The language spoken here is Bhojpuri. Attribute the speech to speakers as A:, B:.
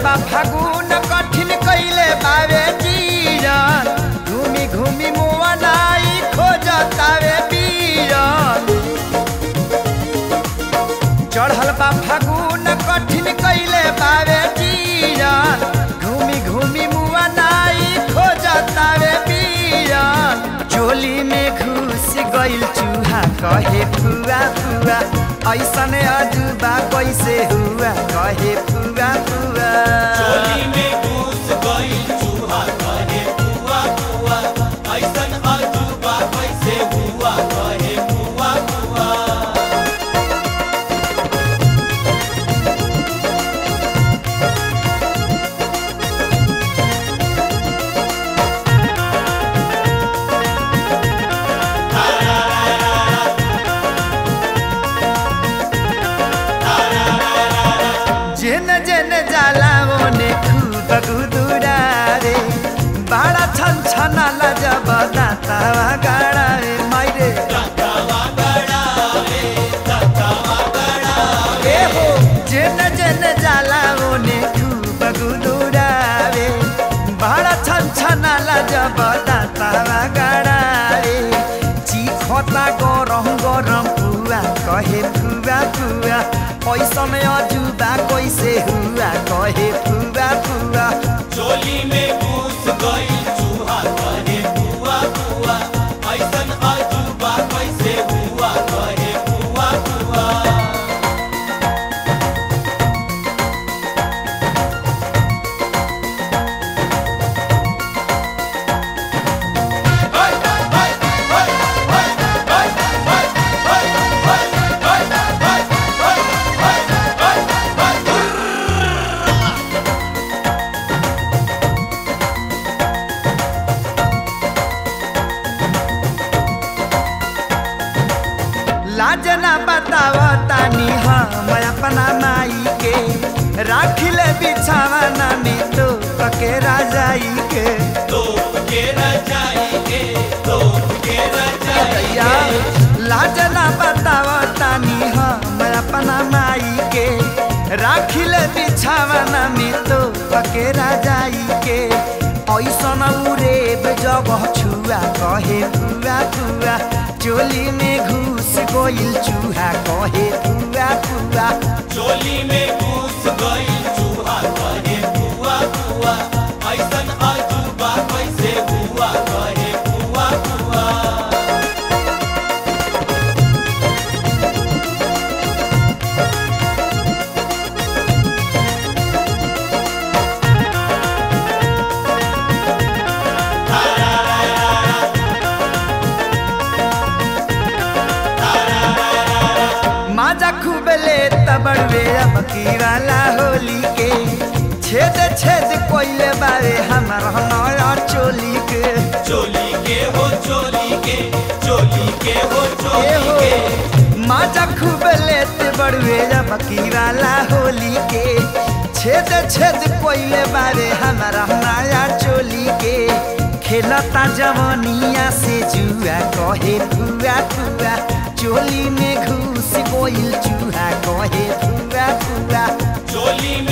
A: बा फागुन कठिन कैले बावे जीरन घूमी घूमी मुआ नाई खोजतावे बीरन चढ़ल बा फागुन कठिन कैले बावे जीरन घूमी घूमी मुआ नाई खोजतावे बीरन चोली में घुस गइल चूहा कहे फुआ फुआ ऐसन अजूबा कैसे हुआ कहे फुआ फुआ
B: चोली में घुस गइल चूहा कहे बुआ बुआ ऐसन अजूबा कैसे हुआ कहे बुआ बुआ
A: जेन जेन जाला ओने खूब गुदुरारे बाड़ा छन छनाला जब दातावा गाड़ा रे माइरे
B: धक्कावा गड़ावे धक्कावा गड़ावे
A: ए हो जेन जेन जाला ओने खूब गुदुरारे बाड़ा छन छनाला जब दातावा गाड़ा रे चिखता गरम गरम पुआ कहे फुआ फुआ पैसन अजुबा कैसे हुआ कहे फुआ फुआ
B: चोली में घुस गइल चूहा कहे बुआ बुआ ऐसन अजूबा कैसे हुआ कहे बुआ बुआ
A: लाजना बताव तानी हम अपना माई के राखिले बिछावना में तो पके राजाई के
B: तोप के रजाएंगे तोप के
A: दैया
B: रजाएंगे
A: लाजना बताव तानी हम अपना माई के राखिले बिछावना में तो पके राजाई के ऐसन उरेब जगह छुआ कहे फुआ फुआ चोली में घुस गोइल चूहा कहे फुआ फुआ
B: चोली में घुस गइल चूहा कहे बुआ बुआ ऐसन अजूबा कैसे हुआ कहे बुआ बुआ
A: माजा खूब ले तबड़वे अब की वाला होली के छेद छेद कोइले बारे हमर हमारा चोली के
B: चोली के हो चोली के चोली के हो
A: ए
B: चोली
A: हो
B: के
A: माजा खूब ले तबड़वे अब की वाला होली के छेद छेद कोइले बारे हमर हमारा चोली के खेलता जवनिया से जुआ कहे फुआ फुआ चोली में घुस गोइल चूहा कहे फुआ फुआ
B: चोली